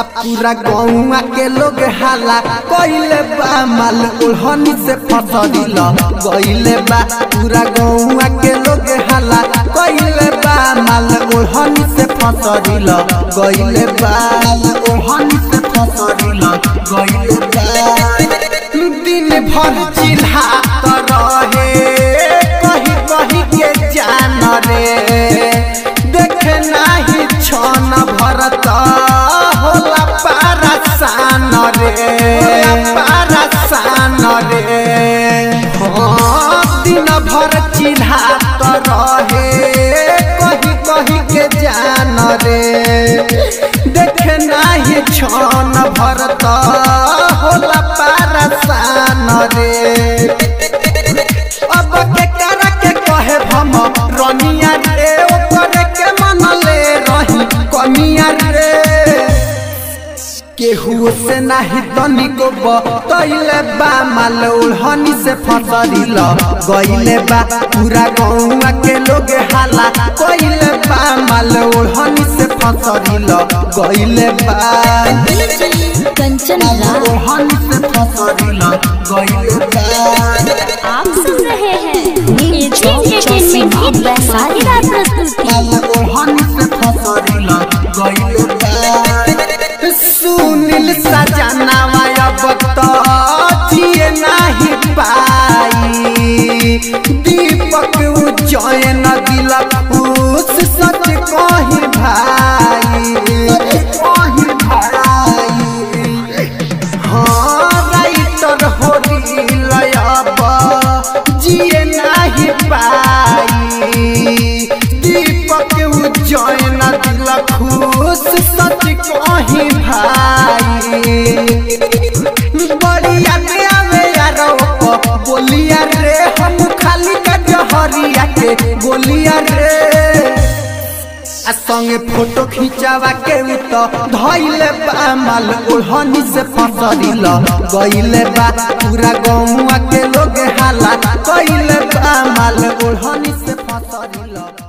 आ पूरा गौवा के लोग हाला कइले बा माल ओढ़नी से फसरिल गइले बा पूरा गौवा के लोग हाला कइले बा माल ओढ़नी से फसरिल गइले बा ओढ़नी से फसरिल गइले बा दिन भर चिल्हात रहे कही कही के जान रे देखे नाही छन भरत होला पारसान रे पारसान रे हाँ, दिन भर चिल्हात रहे कही कही के जान रे देखे नाही छन भरत होला पारसान रे अब के करा के कहे हम रनिया रे ओकरे के मन ले रही कनिया रे केहू से नाही तनिको बतैले बा माल ओढ़नी से फसरिल गइले बा पूरा गौवा के लोग हाला कइले बा माल ओढ़नी से फसरिल गइले बा कंचन राज ओढ़नी से फसरिल गइले बा आप सुन रहे हैं एजी एंटरटेनमेंट की धमाकेदार प्रस्तुति सुनील सजनावा अब तो जिए नहीं पाई दीपक उज्जैन दिल खुश सच कही भाई कही भाई हाँ राइटर हो अब जिए नहीं पाई दीपक उज्जैन दिल खुश सच कही भाई बढ़िया के आवे यारो बोलिया रे हम खाली का जहरिया के बोलिया रे आ संगे फोटो खिंचावा के उ तो धइले बा माल ओढ़नी से फसरिल गइले बा पूरा गौवा के लोग हाला कइले बा माल ओढ़नी से फसरिल